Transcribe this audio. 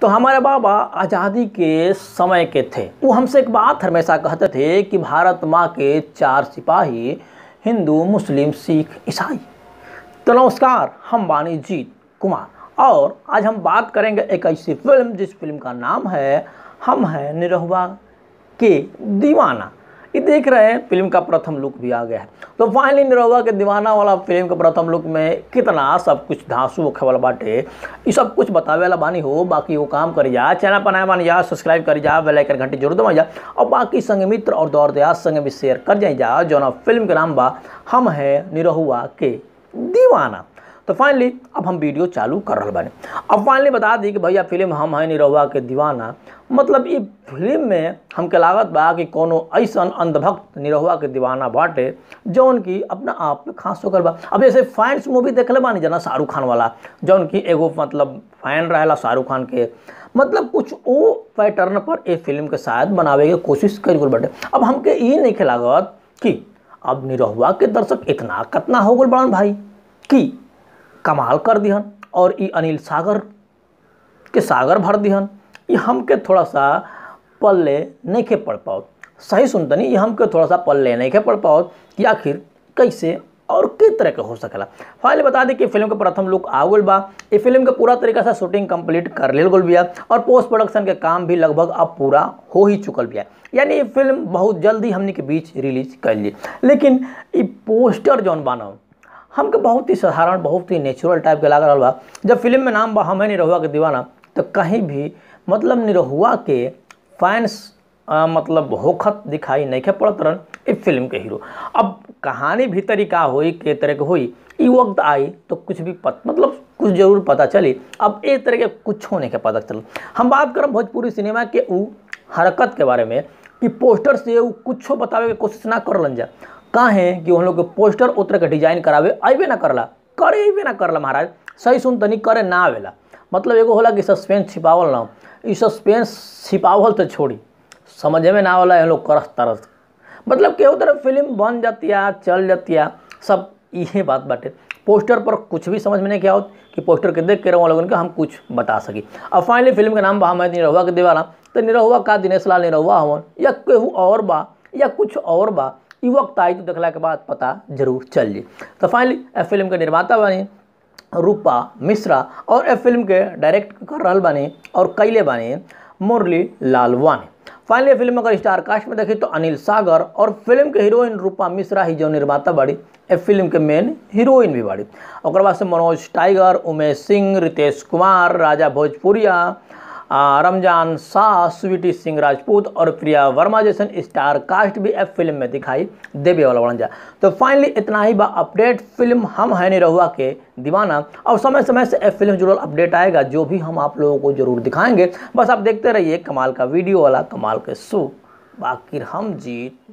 तो हमारे बाबा आज़ादी के समय के थे वो हमसे एक बात हमेशा कहते थे कि भारत माँ के चार सिपाही हिंदू मुस्लिम सिख ईसाई तो नमस्कार हम बानी जीत कुमार और आज हम बात करेंगे एक ऐसी फिल्म जिस फिल्म का नाम है हम हैं निरहुआ के दीवाना ये देख रहे हैं फिल्म का प्रथम लुक भी आ गया है तो फाइनली निरहुआ के दीवाना वाला फिल्म के प्रथम लुक में कितना सब कुछ धांसू होखे वाला बाटे ये सब कुछ बतावे वाला बानी हो बाकी वो काम करी जा चैनल पर नया बानी जा सब्सक्राइब करी जा बेल आइकन घंटी जरूर दबाई जा और बाकी संग मित्र और दौर दयाज संग भी शेयर कर जाई जा जो फिल्म के नाम बा हम है निरहुआ के दीवाना तो फाइनली अब हम वीडियो चालू कर रहे बानी अब फाइनली बता दी कि भैया फिल्म हम है निरहुआ के दीवाना मतलब ये फिल्म में हमके लागत बा कि कोनो ऐसन अंधभक्त निरहुआ के दीवाना बाटे जौन की अपना आप में खास होकर बा अब जैसे फैंस मूवी देखले बानी जना शाहरुख खान वाला जौन की एगो मतलब फैन रहेला शाहरुख खान के मतलब कुछ वो पैटर्न पर ए फिल्म के शायद बनावे के कोशिश कर गल बाटे अब हमके ये नहीं लागत कि अब निरहुआ के दर्शक इतना कतना हो गल बड़न भाई कि कमाल कर दिहन और ई अनिल सागर के सागर भर दिहन ये हमके थोड़ा सा पल्ले नहीं के पढ़ पाओ सही सुनतनी ये हमके थोड़ा सा पल्ले नहीं के पढ़ पाओ कि आखिर कैसे और किस तरह के हो सकेला फाइनली बता दी कि फिल्म के प्रथम लुक आ गल बा ये फिल्म के पूरा तरीका से शूटिंग कंप्लीट कर लेल गल बिया और पोस्ट प्रोडक्शन के काम भी लगभग अब पूरा हो ही चुकल बिया यानी ये फिल्म बहुत जल्दी हमने के बीच रिलीज कर ली लेकिन ये पोस्टर जौन बाना हमके बहुत ही साधारण बहुत ही नेचुरल टाइप के लाग रहा बा जब फिल्म में नाम बा हमें निरहुआ के दीवाना तो कहीं भी मतलब निरहुआ के फैंस आ, मतलब होखत दिखाई नहीं के पड़त रहन इस फिल्म के हीरो अब कहानी भीतरी का होई के तरह के होई ई वक्त आई तो कुछ भी पत मतलब कुछ जरूर पता चली अब एक तरह के कुछ होने के पता चल हम बात करब भोजपुरी सिनेमा के ऊ हरकत के बारे में कि पोस्टर से ऊ कुछ बतावे के कोशिश ना करलन जा काहे कि उन लोग के पोस्टर उतर के डिजाइन करावे अबे ना करला करे अबे ना करला महाराज सही सुन तनी करे ना आवेला मतलब एगो होला कि सस्पेंस छिपावल ना ई सस्पेंस छिपावल तो छोड़ी समझ में ना आवला ये लोग करस तरस मतलब केहू तरह फिल्म बन जातिया चल जातिया सब इहे बात बाटे पोस्टर पर कुछ भी समझ में नहीं क्या होत कि पोस्टर के देख के रहो लोगन के हम कुछ बता सकी अब फाइनली फिल्म के नाम बा हमें निरहुआ के दीवाना तो निरहुआ का दिनेश लाल निरहुआ हवन या केहू और बा या कुछ और बा ई वक्त आई तो देखला के बाद पता जरूर चल जी तो फाइनली फिल्म के निर्माता बनी रूपा मिश्रा और ए फिल्म के डायरेक्ट कर रहा बानी और कैले बानी मुरली लालवानी फाइनली फिल्म अगर स्टार कास्ट में देखी तो अनिल सागर और फिल्म के हीरोइन रूपा मिश्रा ही जो निर्माता बाड़ी ए फिल्म के मेन हीरोइन भी बाड़ी और बाद से मनोज टाइगर उमेश सिंह रितेश कुमार राजा भोजपुरिया रमजान शाह स्वीटी सिंह राजपूत और प्रिया वर्मा जैसन स्टार कास्ट भी एफ फिल्म में दिखाई देवे वाला बन जा तो फाइनली इतना ही बा अपडेट फिल्म हम है नहीं रहुआ के दीवाना और समय समय से एफ फिल्म जुड़ल अपडेट आएगा जो भी हम आप लोगों को जरूर दिखाएंगे बस आप देखते रहिए कमाल का वीडियो वाला कमाल के शो बाकी हम जीत